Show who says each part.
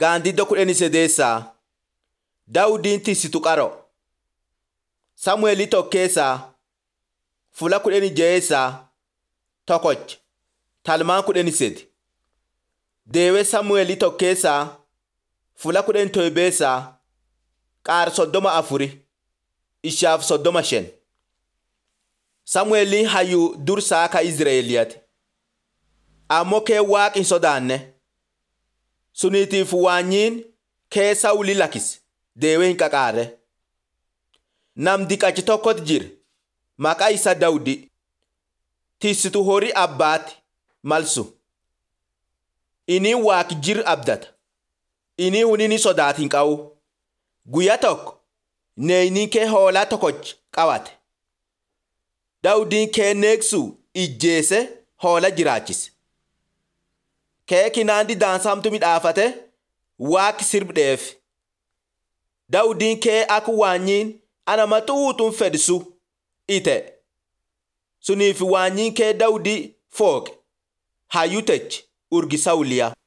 Speaker 1: Gaandiddo kudhanii sadeessaa Daawudiin tisitu qaro. Samu'eelii tokkeessaa Fula kudhanii jaheessaa Tokoch Talmaan kudhanii sedi Deewee Samu'eelii tokkeessaa Fula kudhanii toybeessaa Qaar soddoma afuri Ishaaf soddoma shan Samu'eeliin hayyuu dursaa ka Izreeliyaati. Ammoo kee waaqi hin sodaanne. Suniitiif waanyiin kee Sawuli lakkise deewee hin qaqaarre. Nam diqachi tokkotu jira. Maqaa isaa Dawudi. Tisitu horii abbaati malsu. Inni waaqi jir abdata. Inni hunini sodaati hin qabu. Guyyaa tokko neeyniin kee hoolaa tokkoch qabate. Dawudiin kee neeksuu ijjeese hoola jiraachise. Kee kinaandi daansamtu midhaafate waaqi sirbdheef. Dawudiin kee akka waanyiin ana maxuutuun fedhisu ite. Suniif waanyiin kee Dawudii fooqe hayyuu techi urgi Sawuliyaa.